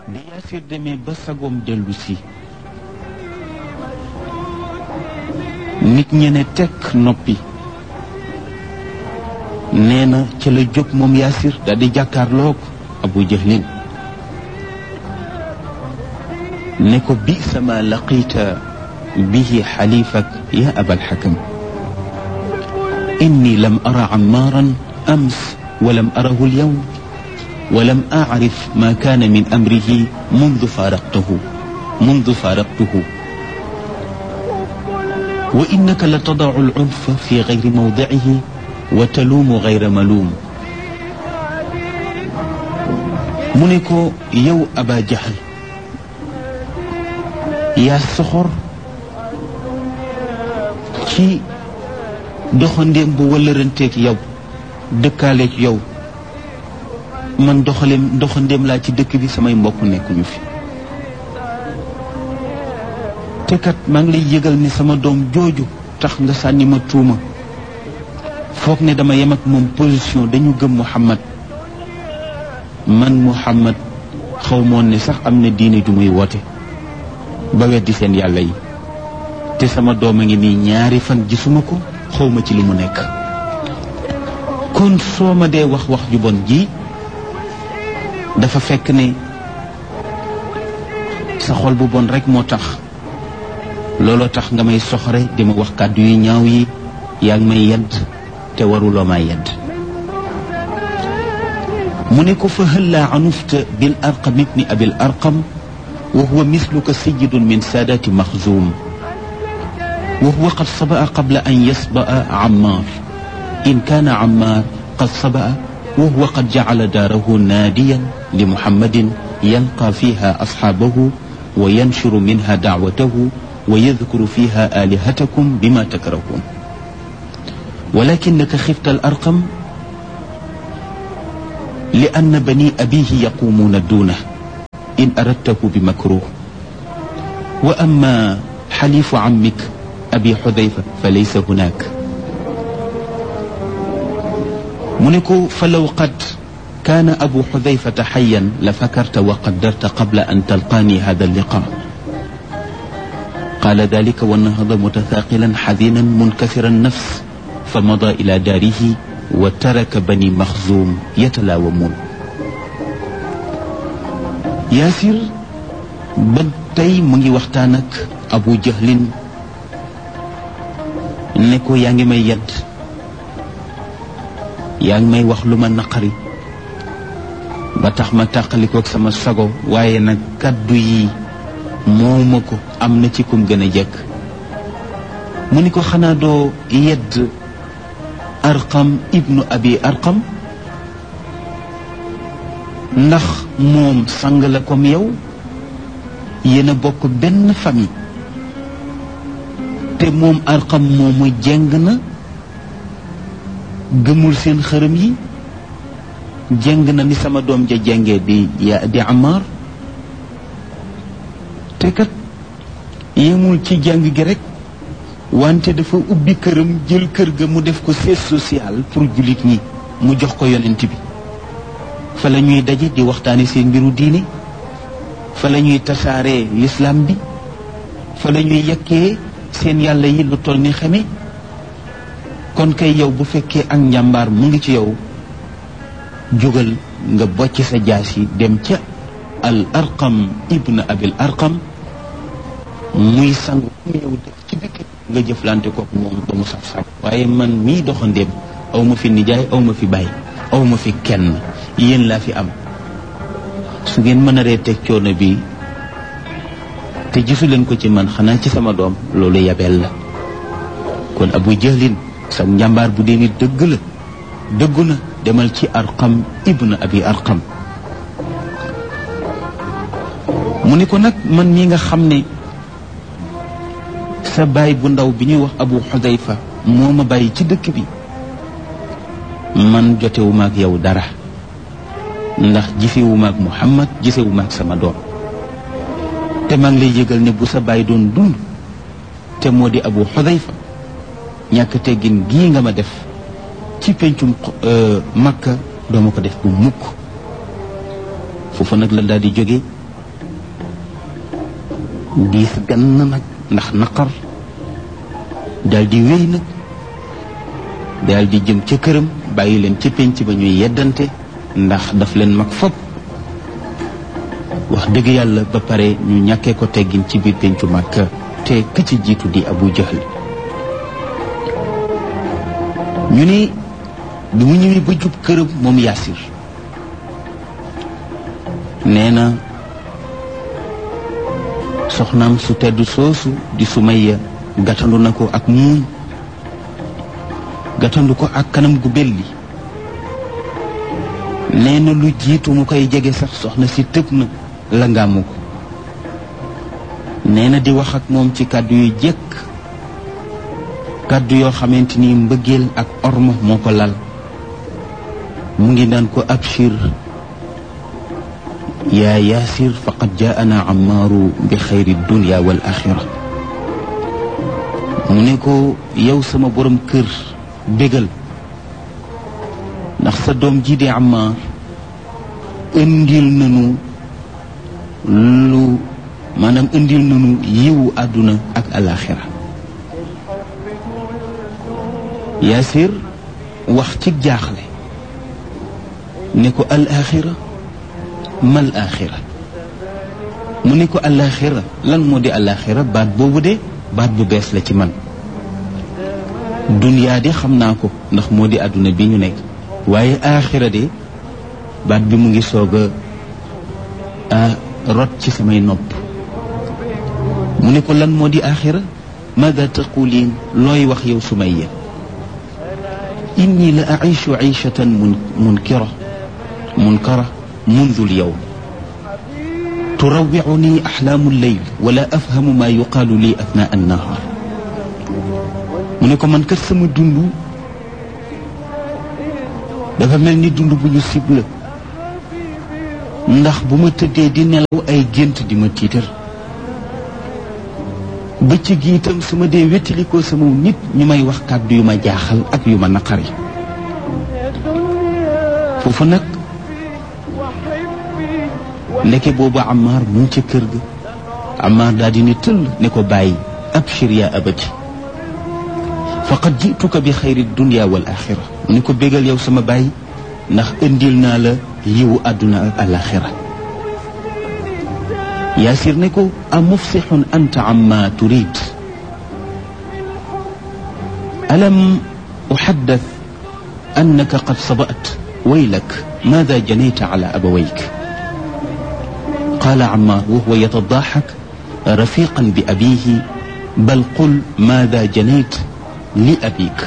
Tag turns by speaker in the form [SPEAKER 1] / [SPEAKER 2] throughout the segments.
[SPEAKER 1] bi Yaasir demee ba sagoom dellu si nit ñe ne tekk noppi nee na ca la jóg moom Yaasir daal di jàkkaarloog Abu Jahlin ne ko bi sama laqita bihi xalifak ya abal xakam inni lam ara ammaaran ams walam arahu alyawm ولم أعرف ما كان من أمره منذ فارقته منذ فارقته وإنك لتضع العنف في غير موضعه وتلوم غير ملوم منكو يو أبا جهل يا سخر ci doxandéem bu wëllëranteeg yow dëkkaaleeg yow man doxaleem doxandéem laa ci dëkk bi samay mbokk nekkuñu fi te kat maa ngi lay yëgal ni sama doom jooju tax nga sànni ma tuuma foog ne dama yem ak moom position dañu gëm Muhammad man Muhammad xaw moon ne sax am na diine ju muy woote ba weddi seen yàlla yi te sama doom a ngi nii ñaari fan gisuma ko xawma ci li mu nekk kon soo ma dee wax wax ju bon ji dafa fekk ne sa xol bu bon rek moo tax looloo tax nga may soxore di ma wax kàddu yu ñaaw yi yaa ngi may yedd te waruloo maa yedd mu ne ko fa hëllaa anufta bil arqam ibni abil arqam wa huwa misluka sayidun min saadati maxzuum wa huwa qad sabaa qabla an yasbaa ammaar in kaana ammaar qad sabaa وهو قد جعل داره ناديا لمحمد يلقى فيها أصحابه وينشر منها دعوته ويذكر فيها آلهتكم بما تكرهون ولكنك خفت الأرقم لأن بني أبيه يقومون دونه إن أردته بمكروه وأما حليف عمك أبي حذيفة فليس هناك mu ne ko fa law qad kaana abu xudayfata xayan la fakarta wa qaddarta qabla an talqaani hada alliqa qaala dalika wa nahada mutathaqilan xadinan munkasira annafs fa mada ila daarihi wa taraka bani maxzuum yatalaawamuun yaasir ba tey mu ngi waxtaan ak abu jahlin ne ko yaa ngi may yedd yaa ngi may wax lu ma naqari ba tax ma tàqalikook sama sago waaye nag kaddu yi mooma ko am na ci kum gën a jekk mu ni ko xanaa doo yedd arqam ibnu abi arqam ndax moom sang la comme yow yéen a bokk benn famille te moom arqam moomu jeng na gëmul seen xërëm yi jeng na ni sama doom ja jengee di ya di Amar te kat yemul ci jàng gi rek wante dafa ubbi këram jël kër ga mu def ko siège social pour jullit ñi mu jox ko yonent bi fa la ñuy daje di waxtaane seen mbiru diine fa la ñuy tasaaree l'islam bi fa la ñuy yekkee seen yàlla yi lu toll ni xeme kon kay yow bu fekkee ak njàmbaar mu ngi ci yow jógal nga bocc sa jaas yi dem ca al arqam ibn abil arqam muy sang mu yow def ci dëkk nga jëflante kook moom ba mu saf saf waaye man mii doxandéem aw ma fi nijaay aw ma fi bàyyi aw ma fi kenn yéen laa fi am su ngeen mën a ree teg coono bi te gisu leen ko ci man xanaa ci sama doom loolu yabeel la kon abu jahlin sa njàmbaar bu dee ni dëgg la dëggu na demal ci arqam ibn abi arqam mu ni ko nag man mii nga xam ne sa baay bu ndaw bi ñuy wax abu xudayfa moo ma bàyyi ci dëkk bi man jotewuma ak yow dara ndax gisewuma ak muhammad gisewuma ak sama doom te maa ngi lay yëgal ne bu sa baay doon dund te moo di abu xudayfa ñàkk teggin gii nga ma def ci pencum makka dooma ko def bu mukk foofu nag la daal di jóge diis gann nag ndax naqar daal di wéy nag daal di jëm ca këram bàyyi leen ca pénc ba ñuy yeddante ndax daf leen mag fop wax dëgg yàlla ba pare ñu ñàkkee ko teggin ci biir péncu Makka te ka ci jiitu di Abu Jahl ñu ni bi mu ñëwee ba jub këram moom Yaasir nee na soxnaam su tedd soosu di Sumayya gàttandu na ko ak muuñ gàttandu ko ak kanam gu belli nee na lu jiitu mu koy jege sax soxna si tëb na la ngaamu ko nee na di wax ak moom ci kàddu yu jekk kàddu yoo xamante ni mbëggeel ak orma moo ko lal mu ngi naan ko abshir yaa yaasir faqad jaana ammaaru bi xayri dunya wal axira mu ne ko yow sama borom kër bégal ndax sa doom ji di Ammaar indil nanu lu maanaam indil nanu yiwu àdduna ak alaxira Yaasir wax ci jaaxle ne ko alaxira mal axira mu ne ko alaxira lan moo di alaxira baat boobu de baat bu bees la ci man duniyaa de xam naa ko ndax moo di àdduna bi ñu nekk waaye aaxira de baat bi mu ngi soog a rot ci samay nopp mu ne ko lan moo di aaxira maada taquliin looy wax yow Sumayya inni la aishu aishatan mun munkira munkara mundu lyawm turawicuni axlaamu lleyl wala afhamu ma yuqaalu lii athnaa annahaar mu ne ko man kat sama dund dafa mel ni dund bu ñu sibla ndax bu ma tëddee di nelaw ay gént di ma tiitar bëccëg gi itam su ma dee wettalikoo sama nit ñu may wax kàddu yu ma jaaxal ak yu ma naqari foofu nag ndeke boobu Ammaar mu ngi ca kër ga Ammaar daal di ne tëll ne ko bàyyi abshir yaa abati faqad jituka bi xayri dunya wal axira mu ne ko bégal yow sama baay ndax indil naa la yiwu àdduna ak alaxira yaasir ne ko a mufsixun anta amma turid alam uxaddat annaka qad sabat waylak maada janayta ala abawayk qaala amma wa huwa yatadaxak rafiqan bi abihi bal qul maada janayt li abik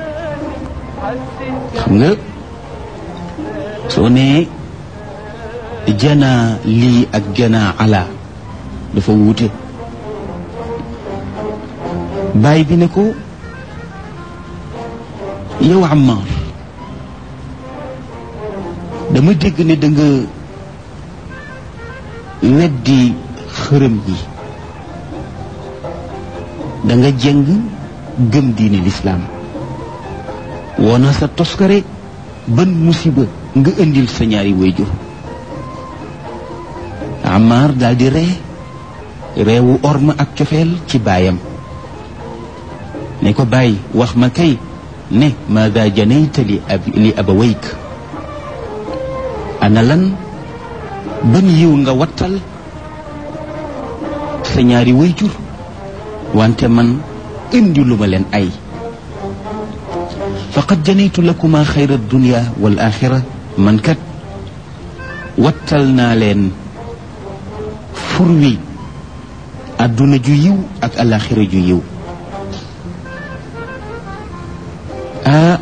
[SPEAKER 1] xam nga soo nee jana lii ak jana ala dafa wuute baay bi ne ko yow Ammaar dama dégg ne da nga weddi xërëm yi da nga jëng gëm diine lislaam woona sa toskare ban musiba nga indil sa ñaari wayjur Ammaar daal di ree reewu orma ak cofeel ci baayam ne ko bàyyi wax ma kay ne maada janayta li ab li abawayk ana lan ban yiw nga wattal sa ñaari wayjur wante man indi lu ma leen ay faqad janaytu lakuma xayra dunya wal axira man kat wattal naa leen fur wi àdduna ju yiw ak alaxira ju yiw ah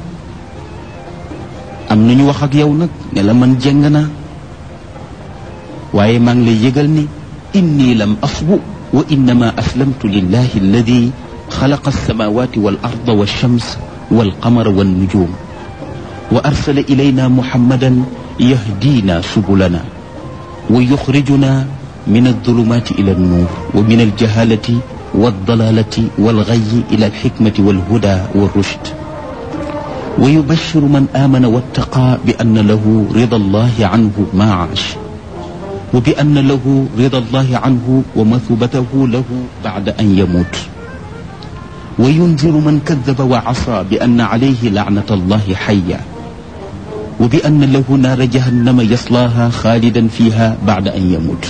[SPEAKER 1] am nañu wax ak yow nag ne la man jeng naa waaye maa ngi lay yëgal ni inni lam asbu wa innama aslamtu lillahi alladi xalaqa alsamawati wal arda walshams walqamara wannujum wa arsala ilayna muhammadan yahdina subulana wa yuxrijuna min aldulumati ila alnuur wa min aljahalati waldalalati walgayi ila alxikmati walhuda walrushd wa yubashiru man amana wattaqa bi anna lahu rida allahi anhu ma aash wa bi anna lahu rida allahi anhu wa mathubatahu lahu bacda an yamut wa yunziru man kadaba wa asa bi anna alayhi lacnata allahi xaya wa bi anna lahu naara jahannama yaslaaha xaalidan fiha bacda an yamut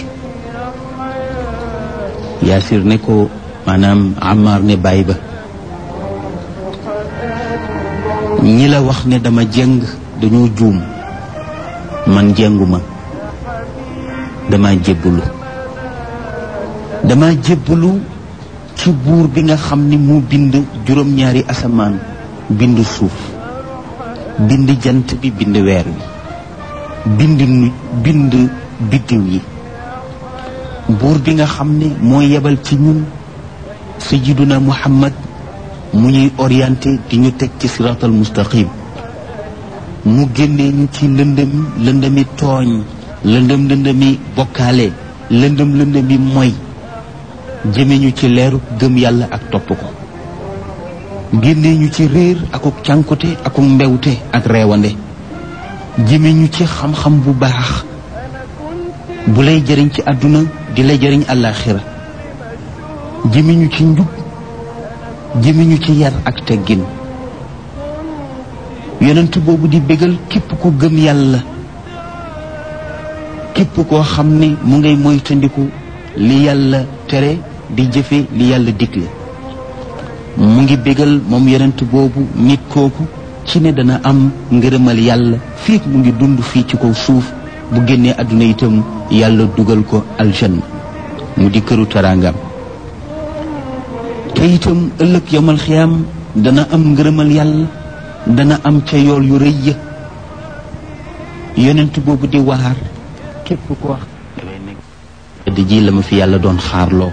[SPEAKER 1] yaasir ne ko maanaam Ammaar ne baay ba ñi la wax ne dama jëng dañoo juum man jënguma dama jébbalu dama jébbalu ci buur bi nga xam ni mu bind juróom-ñaari asamaan bind suuf bind jant bi bind weer wi bind nu bind biddiw yi buur bi nga xam ne moo yebal ci ñun sayyiduna muhammad mu ñuy orienté di ñu teg ci siraatal mustaqim mu génnee ñu ci lëndëm lëndëmi tooñ lëndëm lëndëmi bokkaale lëndëm lëndëmi moy jëme ñu ci leeru gëm yàlla ak topp ko génnee ñu ci réer akuk cànkute akuk mbewte ak reewande jëme ñu ci xam-xam bu baax bu lay jëriñ ci àdduna di lay jëriñ àllaaxira jëme ñu ci njub jëme ñu ci yar ak teggin yonent boobu di bégal képp ku gëm yàlla képp koo xam ne mu ngay moytandiku li yàlla tere di jëfe li yàlla digle mu ngi bégal moom yonent boobu nit kooku ci ne dana am ngërëmal yàlla fii mu ngi dund fii ci kaw suuf bu génnee àdduna itam yàlla dugal ko aljanna mu di këru taraangam te itam ëllëg yomal xiyaam dana am ngërëmal yàlla dana am ca yool yu rëy ya yonent boobu di waar képp ko wax dafay nekk di ji la ma fi yàlla doon xaarloo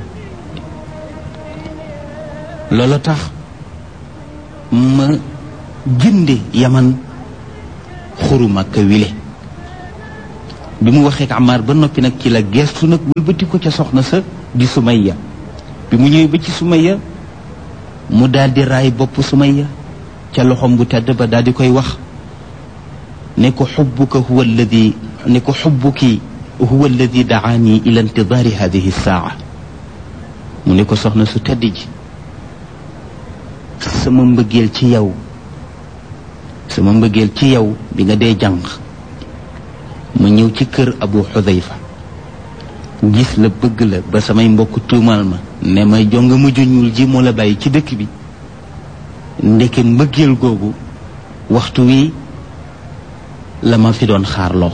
[SPEAKER 1] loola tax ma jënde yaman xuru Makka wile bi mu waxee ak Amar ba noppi nag ci la gestu nag wëlbati ko ca soxna sa di Sumayya bi mu ñëwee ba ci Sumayya mu daal di raay bopp Sumayya ca loxom bu tedd ba daal di koy wax ne ko xubbuka huwa alladi ne ko xubbuki huwa alladi daani ila intidaari hadihi saa mu ne ko soxna su tedd ji sama mbëggeel ci yow sama mbëggeel ci yow bi nga dee jàng ma ñëw ci kër abu xudayfa gis la bëgg la ba samay mbokk tuumaal ma ne ma jong ma juñul ji moo la bàyyi ci dëkk bi ndeke mbëggeel googu waxtu wi la ma fi doon xaarloo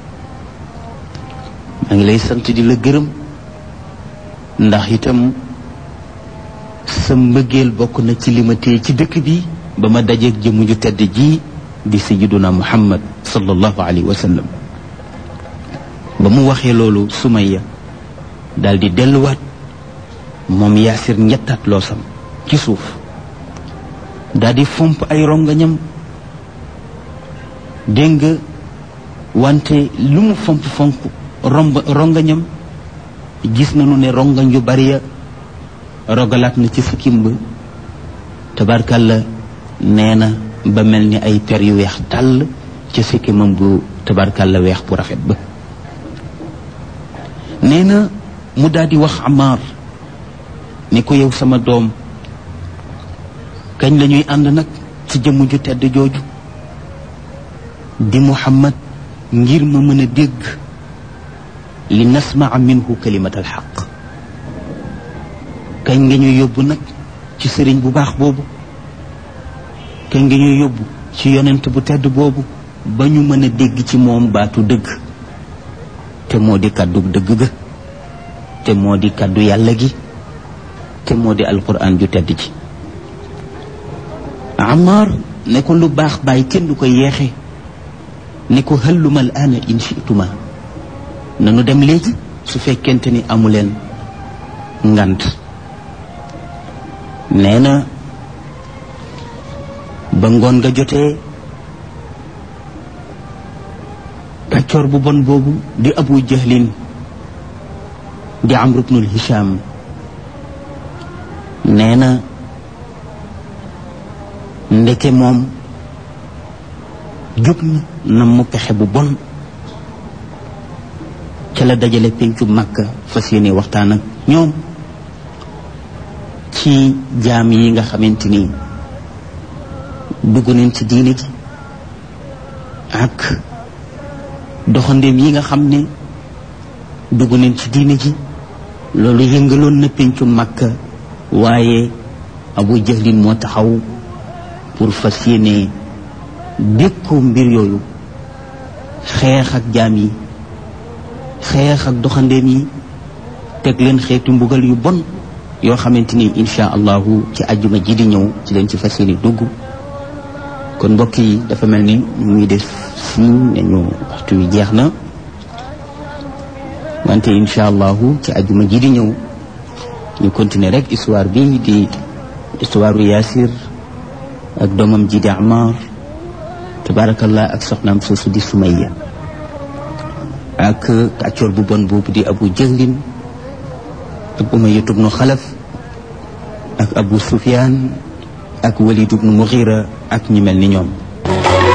[SPEAKER 1] maa ngi lay sant di la gërëm ndax itam sa mbëggeel bokk na ci li ma téye ci dëkk bi ba ma dajeeg jëmu ju tedd ji di sayyiduna muhammad sallallahu alayhi wa sallam ba mu waxee loolu Sumayya daal di delluwaat moom yaasir ñettaat loosam ci suuf daal di fomp ay rongañam dégg nga wante lu mu fomp fomp romb rongañam gis nañu ne rongañ yu bari ya rogalaat na ci sikkim ba tabarkalla nee na ba mel ni ay per yu weex dàll ca sikkimam bu tabarkalla weex bu rafet ba nee na mu daal di wax Amar ne ko yow sama doom kañ la ñuy ànd nag ci jëmm ju tedd jooju di Muhammad ngir ma mën a dégg li nasmaa minhu kalimat al xaq kañ nga ñuy yóbbu nag ci sëriñ bu baax boobu kañ nga ñuy yóbbu ci yonent bu tedd boobu ba ñu mën a dégg ci moom baatu dëgg te moo di kàddu dëgg ga te moo di kàddu yàlla gi te moo di alquran ju tedd ji Amar ne ko lu baax bàyyi kenn du ko yeexe ne ko hëlluma al aana in chituma nanu dem léegi su fekkente ni amuleen ngant nee na ba ngoon nga jotee kàccoor bu bon boobu di abu jahlin di amr ibnul hisham nee na ndeke moom jóg na na mu pexe bu bon ca ca la dajale pencu Makka fas yéene waxtaan ak ñoom ci jaam yi nga xamante ni dugg nañ ci diine ji ak doxandeem yi nga xam ne dugg nañ ci diine ji loolu yëngaloon na pencu Makka waaye Abu Jahlin moo taxaw pour fas yéene dékku mbir yooyu xeex ak jaam yi xeex ak doxandeem yi teg leen xeetu mbugal yu bon yoo xamante ni insha allahu ci ajjuma ji di ñëw ci leen ci fas yéene dugg kon mbokk yi dafa mel ni mu ngi def siñ nañu waxtu wi jeex na wante insha allahu ci ajjuma ji di ñëw ñu continuer rek histoire bi di histoire u Yaasir ak doomam ji di Amar tabarakallah ak soxnaam soosu di Sumayya ak kàccoor bu bon boobu di Abu Jahlin ak Umayya ibnu Xalaf ak Abu Sufyaan ak Walid ibnu Mughira ak ñi mel ni ñoom